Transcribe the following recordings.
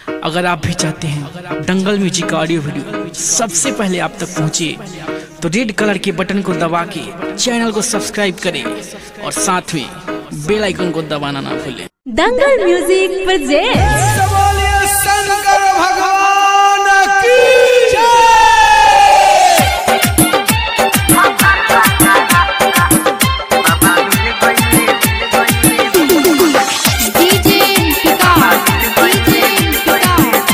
अगर आप भी चाहते हैं दंगल म्यूजिक का ऑडियो वीडियो सबसे पहले आप तक पहुंचे तो रेड कलर के बटन को दबा के चैनल को सब्सक्राइब करें और साथ में बेल आइकन को दबाना ना भूलें दंगल म्यूजिक प्रेजेंट्स बोलिए शंकर भगवान की डीजे विकास डीजे विकास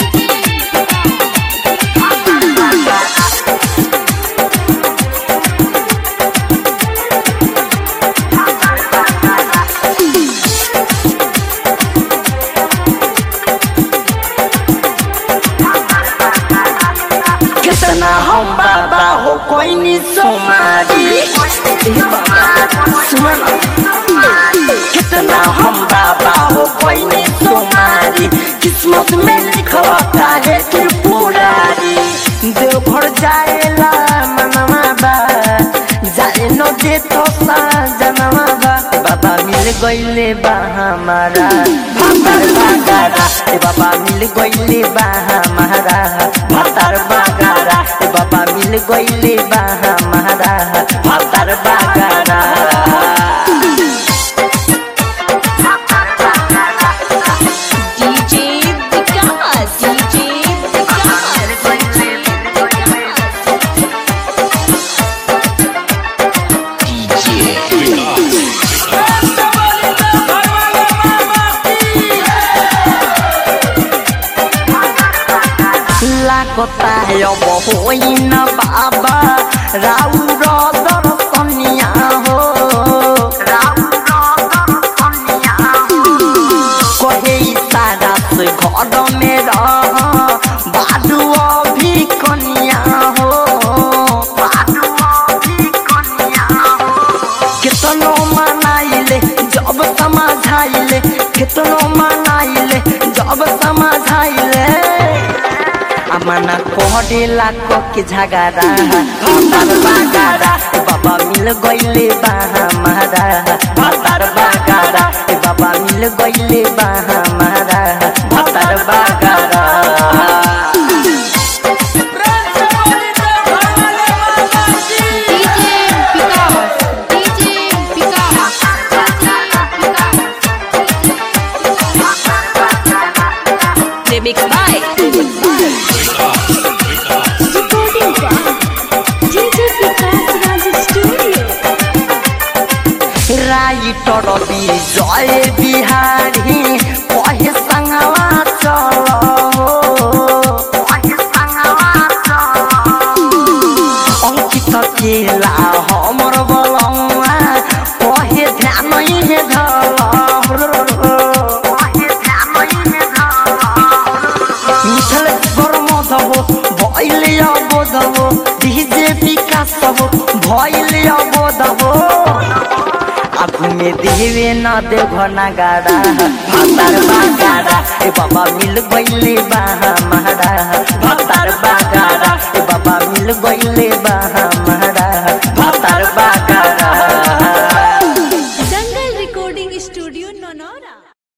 कितना हम बाबा हो कोई नी सोमारी ए बाबा, सुन कितना हम बाबा हो कोई नी सोमारी किस्मत में लिखवाता है त्रिपुरारी देवघर जाएला मनवा बा जाए न दे तो जनवा बा बाबा मिल गईले बा हमारा भातार बागारा ए बाबा मिल गईले बा हमारा भातार बागारा ए बाबा मिल गईले बा हमारा भातार बागारा डीजे विकास डीजे लाकता है अब होइन बाबा राउ र दर्शनिया हो कहे तारा से घर में रह बादु अभी कनिया हो कितनो मनाइले जब समझाइले कितनो मनाइले जब समझाइले अमना कोहडे लाको के झगड़ा भातार बागारा ए बाबा मिल गईले बा हमारा भातार बागारा ए बाबा मिल गईले बा हमारा भातार बागारा DJ Vikas DJ Vikas remix by recording DJ Vikas Raj studio writer Vijay Bihari कहे संगवा चल अंकित केला हमर बलौआ कहे ध्यान हे धल मिथल बरमधबो भैले अबोधबो डीजे विकास हो भैले अबोधबो आगू में देवे न देव नगाड़ा भातार बागाड़ा ए बाबा मिल गईले बा हमारा भातार बागाड़ा ए बाबा मिल गईले बा